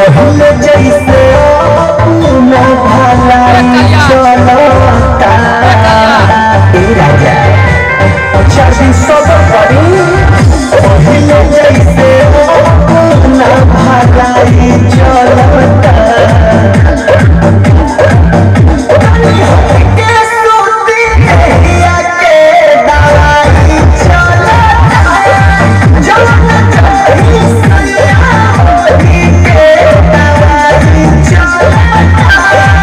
पहले जैसे न भलाई चलता ए राजा चाची सब करी पहले जैसे न भलाई चलता के सूती हैया के दवाई चलता जवन कही सैया होली के दवाई चलता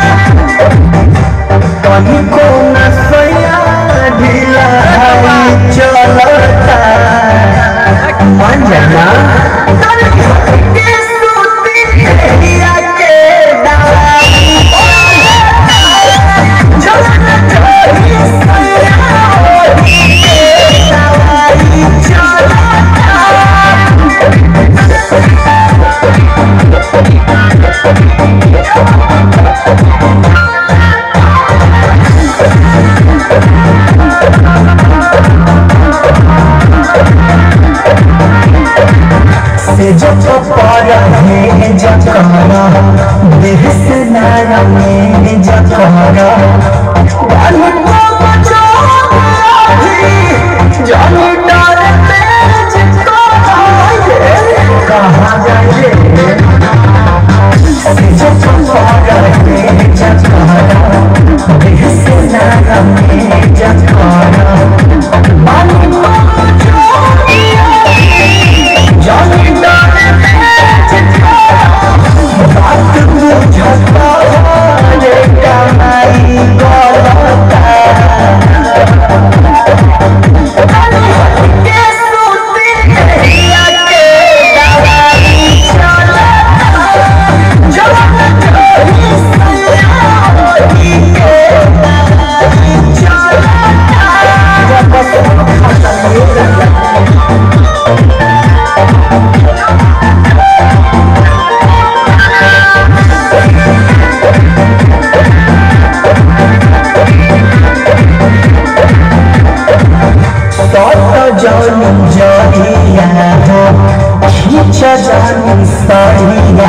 कहीं को न सैया ढीला हई चलता मन जाना के सूती हैया के दवाई जवन कही सैया होली के दवाई चलता से जब पर है जकरा देह से नारा में जकरा बालू को बचा जानी डर तेज कहाँ जाए से जब पर है जकरा देह से नारा में जकरा बालू को बचा जानी डाले बात बुझता रे कमाई गलता के सूती हैया के दवाई चलता जवन कही सैया होली के दवाई चलता सत जन जरिया हो खींच जानी सरिया